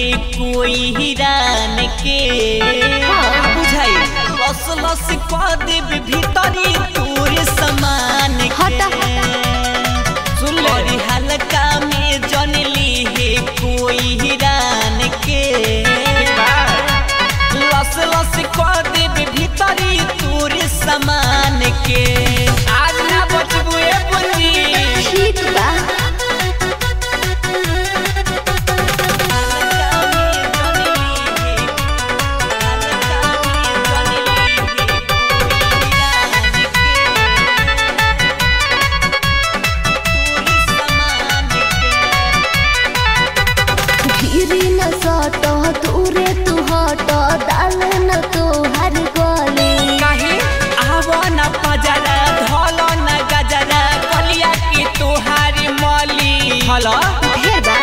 है कोई हिरान के बुझाई लस लस कह देब भीतरी तोर समान हटा, के सुन ले हल्का में जनली है कोई हिरान के लस लस कह देब भीतरी तोर समान के आज ना बचबू ए बुनी ठीक बा धीरे न सट दूरे तू हट डाल न तो हर गले हेलो ढेर बा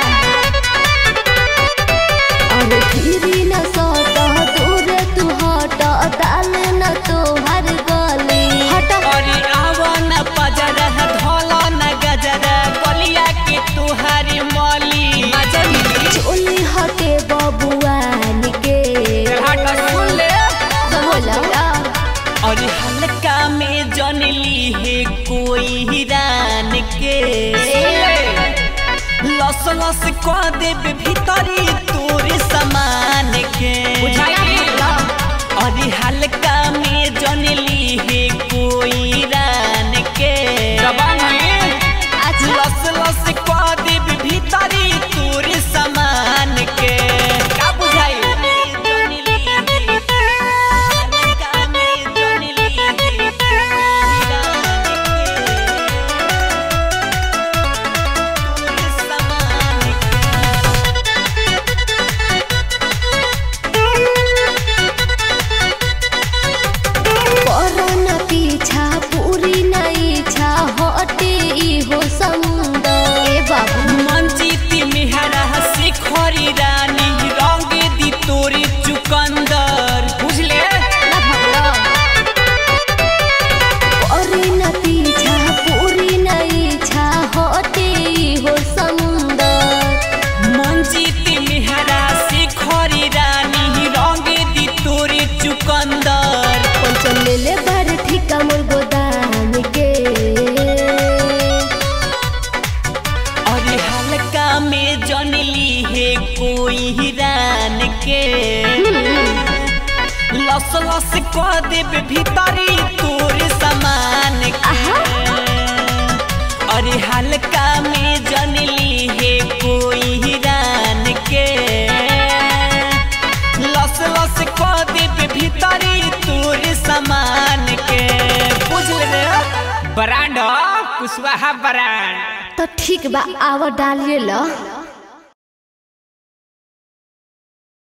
अरे धीरे न सट दूरे तू हट डाल न तो हर गले हट अरे आवन पजर धोल न गजर कलिया के तुहारी मली चोली हटे बबुआन के हट सुन ले बोला और हल्का में जनली है कोई हिरान के लस लस कह देब भीतरी तोर समान के और हल्का में जनली है कोई हिरान के अच्छा लस लस कह देब भीतरी तोर समान के का बुझाई जनली है हल्का में जनली है हिरान के तोर समान करन पीछा पूरी नहीं इच्छा हटे इहो समुंदर ए बाबू मंचित मेहरा से खरी रानी रंग दी तोरे चुकंदर बुझले ना भगला करन पीछा पूरी नहीं इच्छा हटे इहो समुंदर मंचित मेहरा से खरी रानी रंग दी तोरे चुकंदर पंचम ले ले बार ठिका मोर गोदाम के और हल्का में जनली है कोई हिरान के लस लस कह देब भीतरी तोर समान आहा। अरे हल्का में जनली है कोई हिरान के लस लस कह देब भीतरी तोर समान के बुझ ले ब्रांड कुशवाहा ब्रांड तो ठीक बा आवा डालिए लो